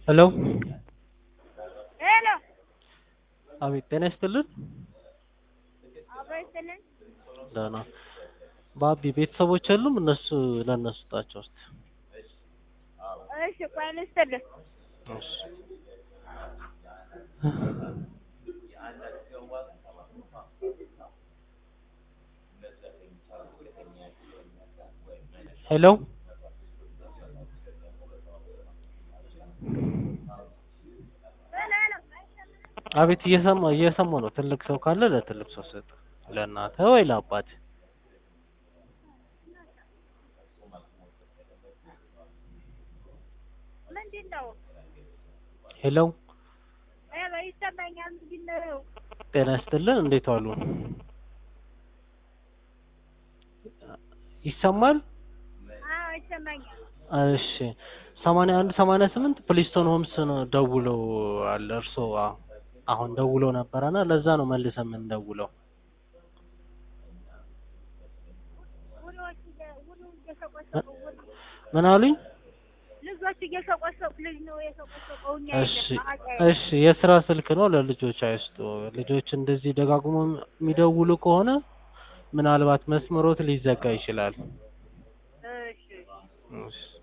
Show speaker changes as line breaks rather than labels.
ሄሎ
ሄሎ
አቤት ጤና ይስጥልን
አብሮ ይስጥልን።
ደህና ባቢ ቤተሰቦች የሉም እነሱ ለእነሱ ስጣቸው እስኪ
እሺ ቆይ ልስጥልህ።
እሺ ሄሎ
ሄሎ ሄሎ
አቤት እየሰማ እየሰማሁ ነው ትልቅ ሰው ካለ ለትልቅ ሰው ስጥ ለእናትህ ወይ ለአባትህ
ምንድን ነው?
ሄሎ
ሄሎ ይሰማኛል። ምንድን ነው?
ጤና ይስጥልን እንዴት ዋሉ ይሰማል
አዎ ይሰማኛል።
እሺ ሰማንያ አንድ ሰማንያ ስምንት ፕሊስቶን ሆምስ ነው ደውለው አለ እርስዎ አ- አሁን ደውለው ነበረና ለዛ ነው መልሰን የምንደውለው
ውሎች እየ- ውሉ እየሰቆሰቁ ውሉ
ምን አሉኝ
ልጆች እየሰቆሰቁ ልጅ ነው የሰቆሰቀው። እኛ
እሺ
የለም አውቃ-
እሺ የስራ ስልክ ነው ለልጆች አይስጡ ልጆች እንደዚህ ደጋግሞ የሚደውሉ ከሆነ ምናልባት መስመሮት ሊዘጋ ይችላል
እሺ
እሺ